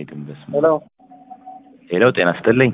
አይሄድም። በስመ ሄሎ ሄሎ፣ ጤና ይስጥልኝ።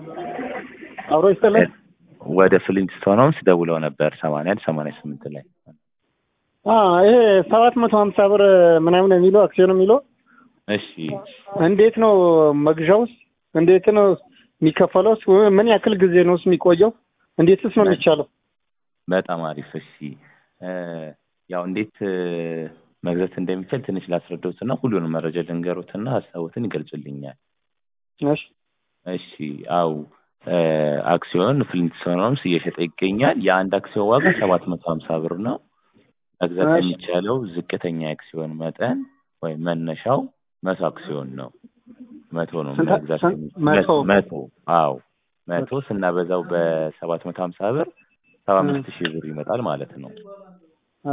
አብሮ ይስጥልኝ። ወደ ፍሊንትስቶን ሆምስ ደውለው ነበር ሰማንያ አንድ ሰማንያ ስምንት ላይ አ ይሄ ሰባት መቶ ሀምሳ ብር ምናምን የሚለው አክሲዮን የሚለው እሺ እንዴት ነው መግዣውስ? እንዴት ነው የሚከፈለውስ? ምን ያክል ጊዜ ነውስ የሚቆየው? እንዴትስ ነው የሚቻለው? በጣም አሪፍ። እሺ እ ያው እንዴት እ መግዛት እንደሚቻል ትንሽ ላስረዳዎትና ሁሉንም መረጃ ልንገሮትና ሀሳቦትን ይገልጹልኛል። እሺ እሺ አው እ አክሲዮን ፍሊንትስቶን ሆምስ እየሸጠ ይገኛል። የአንድ አክሲዮን ዋጋ ሰባት መቶ ሀምሳ ብር ነው። መግዛት እሺ። የሚቻለው ዝቅተኛ የአክሲዮን መጠን ወይም መነሻው መቶ አክሲዮን ነው። መቶ ነው ስንት- መግዛት ስንት- የሚችለው። መቶ? መቶ አዎ መቶ ስናበዛው በሰባት መቶ ሀምሳ ብር ሰባ አምስት ሺህ ብር ይመጣል ማለት ነው። አ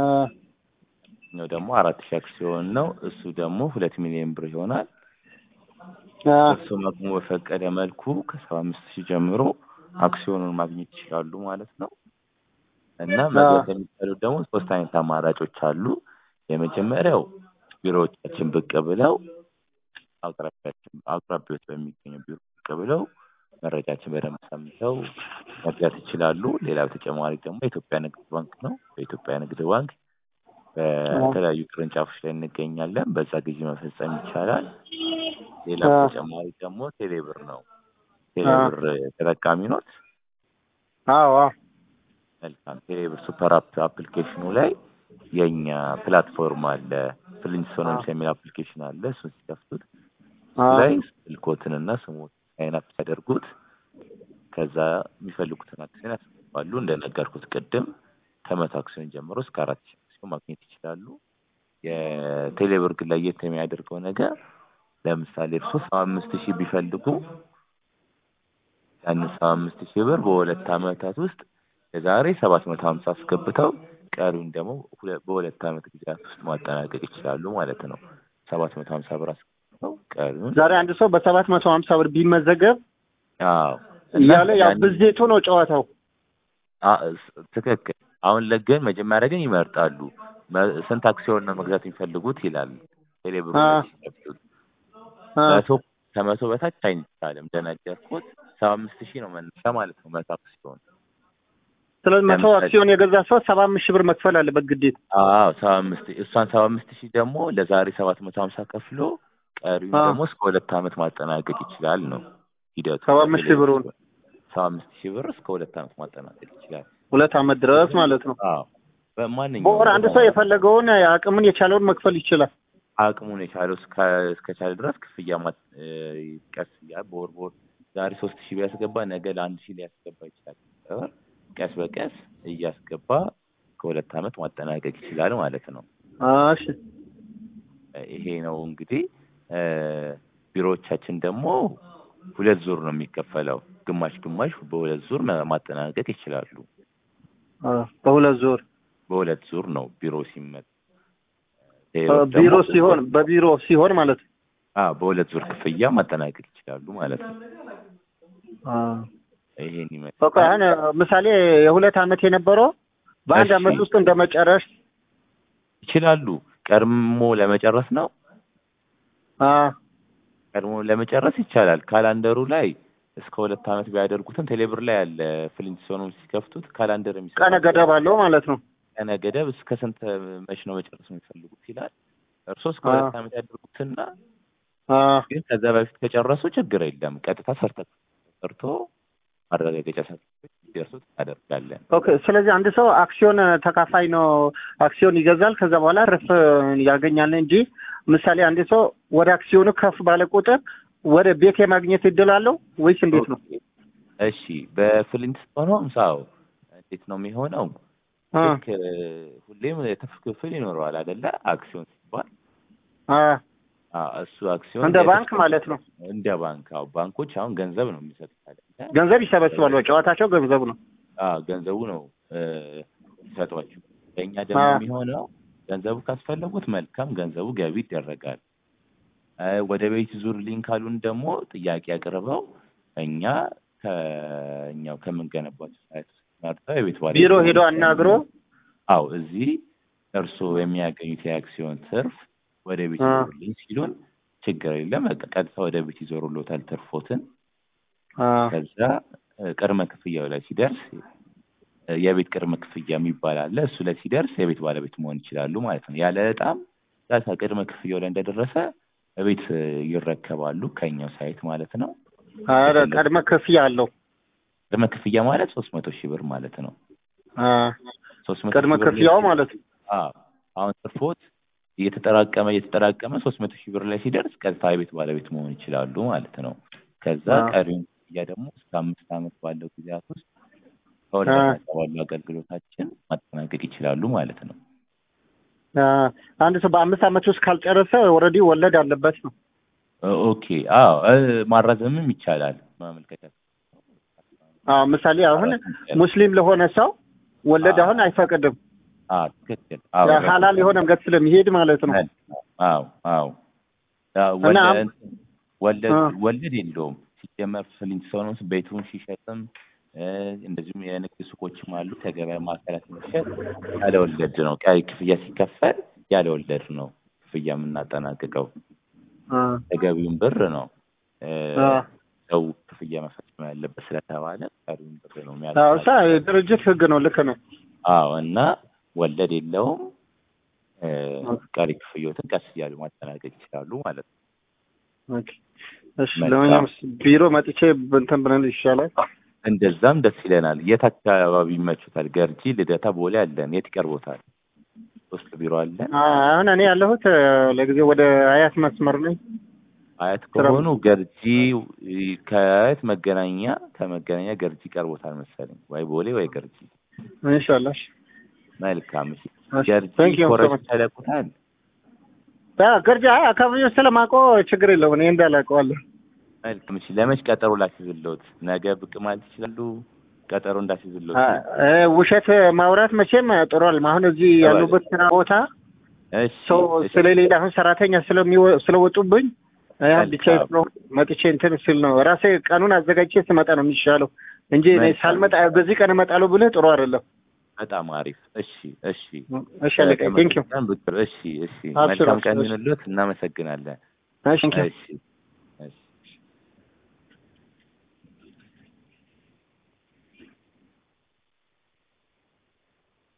ነው ደግሞ አራት ሺህ አክሲዮን ነው። እሱ ደግሞ ሁለት ሚሊዮን ብር ይሆናል። አ እሱም አቅሙ በፈቀደ መልኩ ከሰባ አምስት ሺህ ጀምሮ አክሲዮኑን ማግኘት ይችላሉ ማለት ነው። እና መግዛት የሚቻሉት ደግሞ ሶስት አይነት አማራጮች አሉ። የመጀመሪያው ቢሮዎቻችን ብቅ ብለው አቅራቢያችን አቅራቢዎች በሚገኙ ቢሮ ብቅ ብለው መረጃችን በደንብ ሰምተው መግዛት ይችላሉ። ሌላ በተጨማሪ ደግሞ የኢትዮጵያ ንግድ ባንክ ነው። በኢትዮጵያ ንግድ ባንክ በተለያዩ ቅርንጫፎች ላይ እንገኛለን። በዛ ጊዜ መፈጸም ይቻላል። ሌላ አዎ። በተጨማሪ ደግሞ ቴሌብር ነው። ቴሌብር ተጠቃሚ ኖት? አዎ አዎ መልካም። ቴሌብር ሱፐር አፕ አፕሊኬሽኑ ላይ የእኛ ፕላትፎርም አለ። ፍሊንትስቶን ሆምስ የሚል አፕሊኬሽን አለ። እሱን ሲከፍቱት አ ላይ ስልኮትንና ስሞት ሳይን አፕ ሲያደርጉት ከዛ የሚፈልጉትን አክሲዮን ያስገባሉ። እንደነገርኩት ቅድም ከመቶ አክሲዮን ጀምሮ እስከ አራት ሺህ አክሲዮን ማግኘት ይችላሉ። የቴሌብር ግን ለየት የሚያደርገው ነገር ለምሳሌ እርሶ ሰባ አምስት ሺህ ቢፈልጉ ያንን ሰባ አምስት ሺህ ብር በሁለት ዓመታት ውስጥ የዛሬ ሰባት መቶ ሀምሳ አስገብተው ቀሪውን ደግሞ ሁለ- በሁለት ዓመት ጊዜያት ውስጥ ማጠናቀቅ ይችላሉ ማለት ነው። ሰባት መቶ ሀምሳ ብር አስገብተው ቀሪውን ዛሬ አንድ ሰው በሰባት መቶ ሀምሳ ብር ቢመዘገብ አዎ እና እያለ ያው ያንን- ብዜቱ ነው ጨዋታው። አ- ስ- ትክክል። አሁን ለግን መጀመሪያ ግን ይመርጣሉ። መ- ስንት አክሲዮን ነው መግዛት የሚፈልጉት ይላል ቴሌብሩ አ ላይ ሲከፍቱት። አ መቶ ከመቶ በታች አይቻልም። እንደነገርኩት ሰባ አምስት ሺህ ነው መነሻ ማለት ነው መቶ አክሲዮን። ስለዚህ መቶ ለምሳሌ- አክሲዮን የገዛ ሰው ሰባ አምስት ሺህ ብር መክፈል አለበት ግዴታ። አዎ ሰባ አምስት እሷን ሰባ አምስት ሺህ ደግሞ ለዛሬ ሰባት መቶ ሀምሳ ከፍሎ ቀሪውን አ ደግሞ እስከ ሁለት ዓመት ማጠናቀቅ ይችላል ነው ሂደቱ። ሰባ አምስት ሺህ ብሩን ሰባ አምስት ሺህ ብር እስከ ሁለት ዓመት ማጠናቀቅ ይችላል። ሁለት ዓመት ድረስ ማለት ነው። አዎ በማንኛውም በወር አንድ ሰው የፈለገውን አቅምን የቻለውን መክፈል ይችላል። አቅሙን የቻለው እስከ- እስከቻለ ድረስ ክፍያ ማ- እ፣ ቀስ እያለ በወር በወር ዛሬ ሶስት ሺህ ቢያስገባ ነገ ለአንድ ሺህ ሊያስገባ ይችላል። በወር ቀስ በቀስ እያስገባ ከሁለት ዓመት ማጠናቀቅ ይችላል ማለት ነው። እሺ እ፣ ይሄ ነው እንግዲህ እ፣ ቢሮዎቻችን ደግሞ ሁለት ዙር ነው የሚከፈለው። ግማሽ ግማሽ በሁለት ዙር ማ- ማጠናቀቅ ይችላሉ። አ በሁለት ዙር በሁለት ዙር ነው ቢሮ ሲመጣ አ ቢሮ ሲሆን በቢሮ ሲሆን ማለት ነው። አዎ በሁለት ዙር ክፍያ ማጠናቀቅ ይችላሉ ማለት ነው። አ ይሄን በቃ ይመስላል። አሁን ምሳሌ የሁለት ዓመት የነበረው በአንድ እሺ። ዓመት ውስጥ እንደመጨረስ ይችላሉ። ቀድሞ ለመጨረስ ነው። አ ቀድሞ ለመጨረስ ይቻላል። ካላንደሩ ላይ እስከ ሁለት ዓመት ቢያደርጉትም ቴሌብር ላይ ያለ ፍሊንትስቶንም ሲከፍቱት ካላንደር የሚሰጥ ቀነ ገደብ አለው ማለት ነው። ቀነ ገደብ እስከ ስንት መች ነው መጨረስ የሚፈልጉት ይላል። እርስዎ እስከ አ ሁለት ዓመት ያደርጉትና አ ግን ከዛ በፊት ከጨረሱ ችግር የለም። ቀጥታ ሰርተ ሰርቶ ማረጋገጫ ሰርተፊኬት እንዲደርሱት እናደርጋለን። ኦኬ። ስለዚህ አንድ ሰው አክሲዮን ተካፋይ ነው፣ አክሲዮን ይገዛል። ከዛ በኋላ ርፍ ያገኛል እንጂ ምሳሌ አንድ ሰው ወደ አክሲዮኑ ከፍ ባለ ቁጥር ወደ ቤት የማግኘት እድል አለው ወይስ እንዴት ነው? እሺ በፍሊንትስቶን ሆምስ አዎ፣ እንዴት ነው የሚሆነው? አ ልክ እ፣ ሁሌም የትርፍ ክፍል ይኖረዋል አይደለ? አክሲዮን ሲባል አ አ፣ እሱ አክሲዮን እንደ የትርፍ ባንክ ማለት ነው። እንደ ባንክ አዎ፣ ባንኮች አሁን ገንዘብ ነው የሚሰጡት አይደለ? ገንዘብ ይሰበስባሉ። ጨዋታቸው ገንዘብ ነው። አዎ ገንዘቡ ነው እ፣ የሚሰጧቸው። ለእኛ ደግሞ አ የሚሆነው ገንዘቡ ካስፈለጉት መልካም ገንዘቡ ገቢ ይደረጋል። እ፣ ወደ ቤት ዙር ሊንክ ካሉን ደግሞ ጥያቄ አቅርበው እኛ ከእኛው ከምንገነባቸው ሳይት ውስጥ መርጠው የቤት ባለቤት ቢሮ ሄዶ መሆን አናግሮ አዎ እዚህ እርስዎ የሚያገኙት የአክሲዮን ትርፍ ወደ ቤት አ ይዞልኝ ሲሉን ችግር የለም። በቃ ቀጥታ ወደ ቤት ይዞሩሎታል ትርፎትን። አ ከዛ እ፣ ቅድመ ክፍያው ላይ ሲደርስ እ፣ የቤት ቅድመ ክፍያ የሚባል አለ። እሱ ላይ ሲደርስ የቤት ባለቤት መሆን ይችላሉ ማለት ነው። ያለ እጣም ዳታ ቅድመ ክፍያው ላይ እንደደረሰ ቤት እ፣ ይረከባሉ ከኛው ሳይት ማለት ነው። ኧረ ቅድመ ክፍያ አለው። ቅድመ ክፍያ ማለት ሶስት መቶ ሺህ ብር ማለት ነው። አ ሶስት መቶ ቅድመ ሺህ ብር ላይ ክፍያው ማለት ነው። አዎ አሁን ትርፎት እየተጠራቀመ እየተጠራቀመ ሶስት መቶ ሺህ ብር ላይ ሲደርስ ቀጥታ የቤት ባለቤት መሆን ይችላሉ ማለት ነው። ከዛ አዎ። ቀሪውን ክፍያ ደግሞ እስከ አምስት ዓመት ባለው ጊዜያት ውስጥ ከወለድ አዎ። ነፃ ባለው አገልግሎታችን ማጠናቀቅ ይችላሉ ማለት ነው። አ አንድ ሰው በአምስት ዓመት ውስጥ ካልጨረሰ ኦልሬዲ ወለድ አለበት ነው። ኦ- ኦኬ አዎ እ፣ ማራዘምም ይቻላል ማመልከቻ አዎ ምሳሌ አሁን ማራዘም ይቻላል። ሙስሊም ለሆነ ሰው ወለድ አዎ። አሁን አይፈቅድም። አዎ ትክክል አዎ ያ ሀላል የሆነ መንገድ ስለሚሄድ ማለት ነው። አዎ አዎ አዎ እና ወለ- አም- እንትን ወለድ አ ወለድ የለውም ሲጀመር ፍሊንት ሰው ነው ቤቱን ሲሸጥም እ፣ እንደዚሁም የንግድ ሱቆችም አሉ ከገበያ ማዕከላት የሚሸጥ ያለ ወለድ ነው። ቀሪ ክፍያ ሲከፈል ያለ ወለድ ነው ክፍያ የምናጠናቅቀው። አ ተገቢውን ብር ነው እ፣ አ ሰው ክፍያ መፈጸም ያለበት ስለተባለ ቀሪውን ብር ነው አዎ እሳ የሚያጠናቅቀው። የድርጅት ህግ ነው። ልክ ነው። አዎ እና ወለድ የለውም። እ፣ ኦኬ ቀሪ ክፍያዎትን ቀስ እያሉ ማጠናቀቅ ይችላሉ ማለት ነው። ኦኬ። እሺ መልካም ለማንኛውም ቢሮ መጥቼ እንትን ብለን ይሻላል። እንደዛም ደስ ይለናል። የት አካባቢ ይመቹታል? ገርጂ፣ ልደታ፣ ቦሌ አለን። የት ይቀርቦታል? ሶስት ቢሮ አለን። አ አሁን እኔ ያለሁት እ፣ ለጊዜው ወደ አያት መስመር ነኝ። አያት ስራ ከሆኑ ገርጂ እ፣ ከአያት መገናኛ ከመገናኛ ገርጂ ይቀርቦታል መሰለኝ፣ ወይ ቦሌ ወይ ገርጂ። ኢንሻአላህ። መልካም እሺ። እሺ ገርጂ ቴንክ ዩ ሶ ኮረስ ማች። ያለቁታል። ያ ገርጃ አካባቢው ስለማውቀው ችግር የለውም። እኔ እንዳላውቀዋለሁ። መልካም እሺ። ለመች ቀጠሮ ላስይዝልዎት? ነገ ብቅ ማለት ይችላሉ? ቀጠሮ እንዳስይዝልዎት። አ እ፣ ውሸት ማውራት መቼም ጥሯል። አሁን እዚህ ያሉበት ስራ ቦታ እሺ ሰው እሺ። ስለሌላ አሁን ሰራተኛ ስለሚወ- ስለወጡብኝ እ፣ ብቻዬን መልካም ስለሆንኩ መጥቼ እንትን ስል ነው ራሴ ቀኑን አዘጋጅቼ ስመጣ ነው የሚሻለው እንጂ እኔ መልካም ሳልመጣ በዚህ ቀን እመጣለሁ ብልህ ጥሩ አይደለም። በጣም አሪፍ። እሺ እሺ። እሺ አለቀኝ። ቴንክ ዩ ተመልሰን ብቅ እሺ እሺ። አብሽር መልካም አብሽር። ቀን እሺ ይሁንልዎት። እናመሰግናለን። እሺ ቴንክ ዩ እሺ